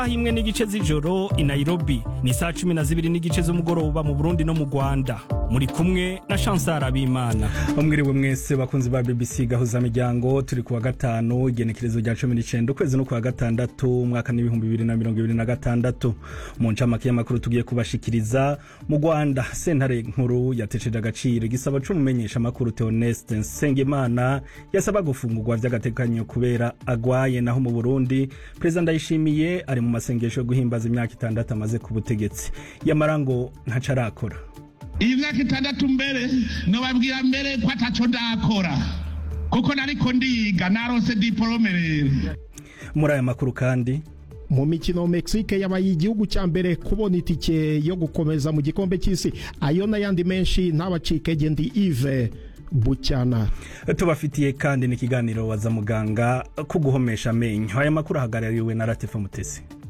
imwe n'igice z'ijoro i Nairobi ni saa cumi na zibiri n'igice z'umugoroba mu Burundi no mu Rwanda muri kumwe na Chancel Abimana mwiriwe mwese bakunzi ba BBC gahuza miryango turi kuwa gatanu igenekerezo rya 19 ukwezi no kuwa gatandatu umwaka n'ibihumbi bibiri na mirongo ibiri na gatandatu mu ncamake y'amakuru tugiye kubashikiriza mu Rwanda sentare nkuru yatesheje agaciro igisabo c'umumenyesha amakuru Theoneste Nsengimana yasaba gufungurwa vy'agatekanyo kubera agwaye naho mu Burundi Perezida Ndayishimiye ari mu masengesho yo guhimbaza imyaka itandatu amaze ku butegetsi yamara ngo ntaco arakora iyi myaka itandatu mbere nobabwira mbere ko ataco ndakora kuko nariko ndiga narose diporome rero muri aya makuru kandi mu mikino Mexique yabaye igihugu cya mbere kubona itike yo gukomeza mu gikombe cy'isi ayo n'ayandi menshi ntabacike gendi Yves Bucyana tubafitiye kandi n'ikiganiro waza muganga ko guhomesha amenyo aya makuru ahagarariwe na Latifa Mutesi